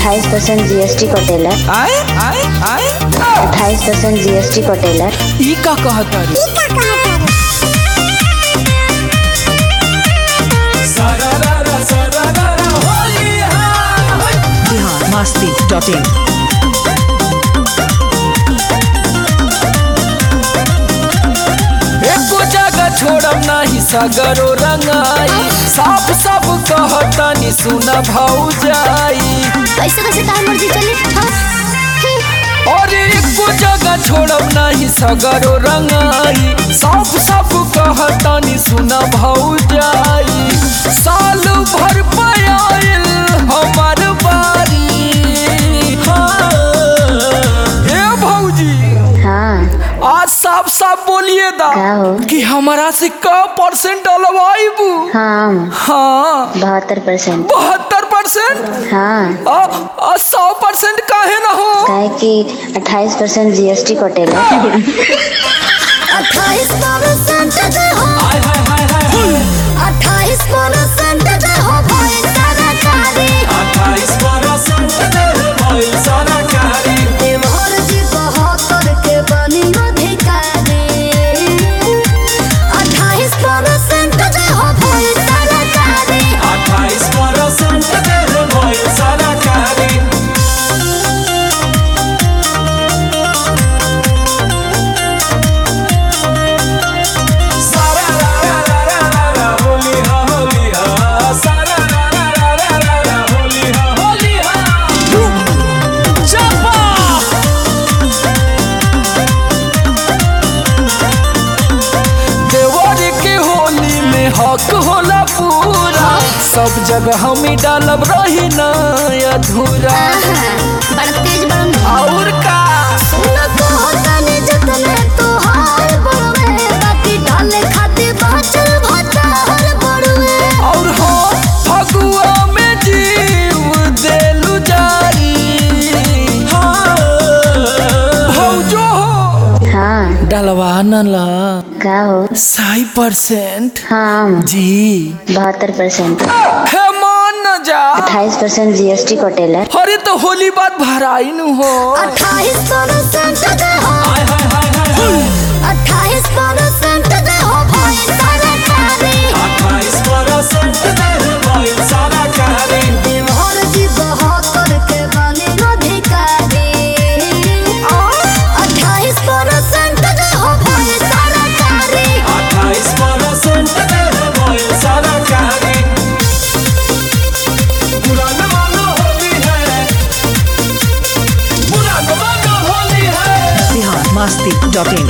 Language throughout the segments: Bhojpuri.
अट्ठाईस परसेंट जीएसटी कटेला आए आए आए अट्ठाईस परसेंट जीएसटी कटेला ई का कहता रे बिहार मस्ती डॉट इन एको जगह छोड़ब नाही सगरो रंगाई साफ साफ कहतनी सुन भौजाई ऐसे कैसे तार मर्जी चली हाँ? और एको जगह छोड़ब नाही सगरो रंगाई साफ साफ कहतनी सुन भौजाई साल भर पयाइल हमार बारी हाँ ए भौजी हाँ आज साफ साफ बोलिए दा का हो? कि हमारा से का परसेंट डलवाइबू हाँ हाँ बहत्तर परसेंट बहत्तर परसेंट हाँ सौ परसेंट काहे ना हो काहे कि अट्ठाईस परसेंट जीएसटी कटेला अट्ठाईस परसेंट दे हो अट्ठाईस परसेंट दे हो भाई सरकारी देवर जी बहत्तर के बनी अधिकारी अट्ठाईस परसेंट दे हो भाई सरकारी देवर के होली में हक होला पूरा सब जगह हम ही डालब रही ना अधूरा बड़ा तेज बड़ा और का सुन को तने जतने तोहार बड़वे बाकी डाले खाते बाचल भतार बड़वे और हो फगुआ में जीव देलु जारी हाँ भौजो हो हाँ डलवा न ला का हो साई परसेंट हाँ जी बहत्तर परसेंट हे मान न जा अट्ठाईस परसेंट जीएसटी कटेला अरे तो होली बात भराई नु हो अट्ठाईस परसेंट दे हो अट्ठाईस परसेंट दे हो भाई सरकारी देवर जी बहत्तर के बने अधिकारी अट्ठाईस परसेंट दे हो भाई सरकारी बिहार मस्ती डॉट इन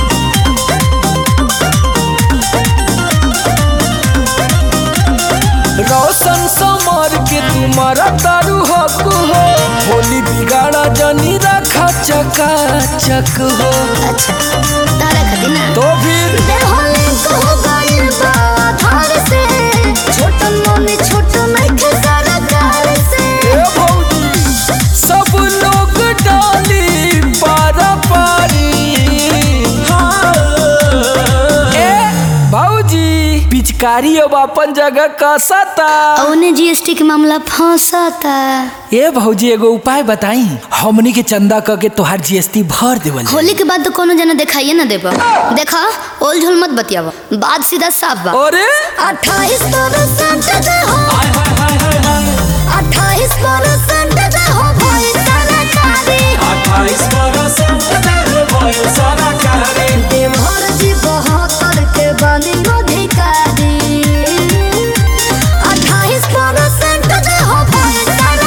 रोशन समर के तुम्हारा दारू हक हो होली बिगाड़ा जनी रखा चका चक हो अच्छा तारा खाती ना तो फिर देहले कहो गइल बा धार से छोटन मोने छोट नइखे सरकार से ए भौजी सब लोग डाली पारा पारी हाँ। ए भौजी पिचकारी अब अपन जगह कसता औने जीएसटी के मामला फंसाता ए भौजी एगो उपाय बताई हमनी के चंदा क के तोहार जीएसटी भर देवल जाई। होली के बाद तो कोनो जना दिखाइए ना देबा देखा ओल झोल मत बतियावा बात सीधा साफ बा अरे अट्ठाईस परसेंट दे हो अट्ठाईस परसेंट दे हो भाई सरकारी देवर जी बहत्तर के बनी अधिकारी अट्ठाईस परसेंट दे हो भाई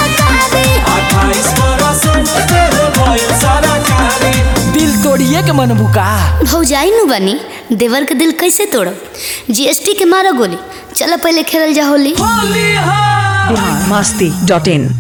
सरकारी दिल तोड़िए के मन बुका भौजाई नु बनी देवर के दिल कैसे तोड़ब जीएसटी के मारो गोली चलो पहले खेलल जा होली बिहार मस्ती डॉट इन